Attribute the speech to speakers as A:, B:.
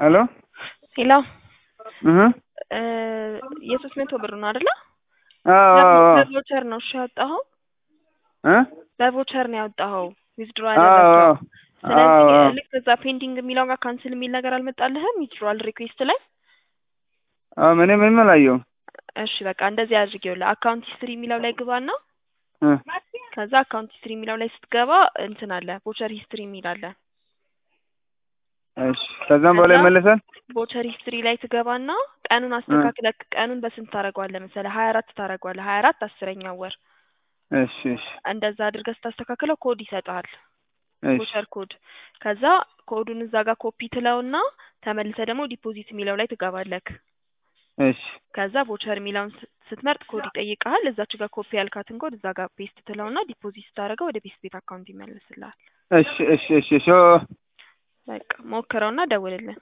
A: ሄሎ
B: ሄሎ
A: እህ
B: እ የሶስት መቶ ብር ነው አይደለ?
A: አዎ አዎ አዎ
B: በቮቸር ነው እሺ ያወጣኸው?
A: እ
B: በቮቸር ነው ያወጣኸው ዊዝድሮ
A: አዎ
B: ያደረግከው።
A: አዎ
B: ስለዚህ
A: አዎ
B: ልክ እዛ ፔንዲንግ የሚለው ጋር ካንስል የሚል ነገር አልመጣልህም? ዊዝድሮዋል ሪኩዌስት ላይ
A: አዎ ምንም ምንም አላየሁም።
B: እሺ በቃ እንደዚህ አድርጌውልህ አካውንት ሂስትሪ የሚለው ላይ ግባና
A: እ
B: ከዛ አካውንት ሂስትሪ የሚለው ላይ ስትገባ እንትን አለ ቮቸር ሂስትሪ የሚል አለ።
A: እሺ ከዛም በኋላ
B: ከዛ
A: ይመለሳል?
B: ቮቸር ሂስትሪ ላይ ትገባና ቀኑን አስተካክለክ ቀኑን በስንት ታደርገዋለህ መሰለህ? ሀያ አራት ታደርገዋለህ። ሀያ አራት አስረኛው ወር
A: እሺ እሺ
B: እንደዛ አድርገህ ስታስተካክለው ኮድ ይሰጥሃል።
A: እሺ
B: ቮቸር ኮድ ከዛ ኮዱን እዛ ጋር ኮፒ ትለውና ተመልሰህ ደግሞ ዲፖዚት የሚለው ላይ ትገባለክ።
A: እሺ
B: ከዛ ቮቸር የሚለውን ስ- ስትመርጥ ኮድ ይጠይቅሃል። እዛች ጋር ኮፒ ያልካትን ኮድ እዛ ጋር ፔስት ትለውና ዲፖዚት ስታደርገው ወደ ቤት ቤት አካውንት ይመልስልሃል።
A: እሺ እሺ እሺ እሺ
B: በቃ ሞክረውና ደውልልን።